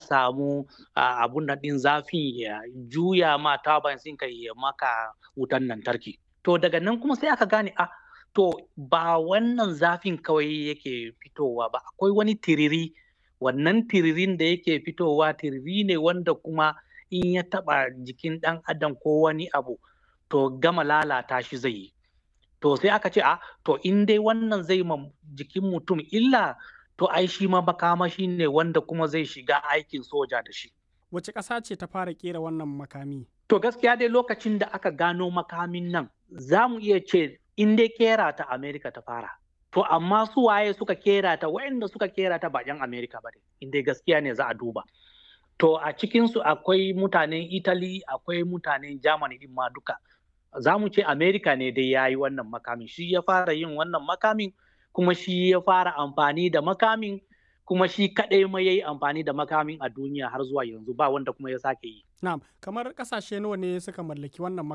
samu abun da ɗin zafin ya juya ma turbines ɗin ka ya maka wutan lantarki. To daga nan kuma sai aka gane a to ba wannan zafin kawai yake fitowa ba akwai wani tiriri wannan tiririn da yake fitowa tiriri ne wanda kuma in ya taɓa jikin ɗan adam ko wani abu to gama lalata shi zai yi. To sai aka ce a to in dai wannan zai ma jikin mutum illa to ai shi ma makamashi ne wanda kuma zai shiga aikin soja da shi. Wace ƙasa ce ta fara ƙera wannan makami? To gaskiya dai lokacin da aka gano makamin nan za mu iya ce in dai kera ta Amerika ta fara. To amma su waye suka kera ta waɗanda suka kera ta ba 'yan Amerika ba ne in dai gaskiya ne za a duba. To a cikinsu akwai mutanen Italy akwai mutanen Germany din ma duka. Za mu ce Amerika ne dai ya yi wannan makamin shi ya fara yin wannan makamin kuma shi ya fara amfani da makamin kuma shi kaɗai ma ya yi amfani da makamin a duniya har zuwa yanzu ba wanda kuma ya sake yi. Na'am, kamar ƙasashe nawa ne suka mallaki wannan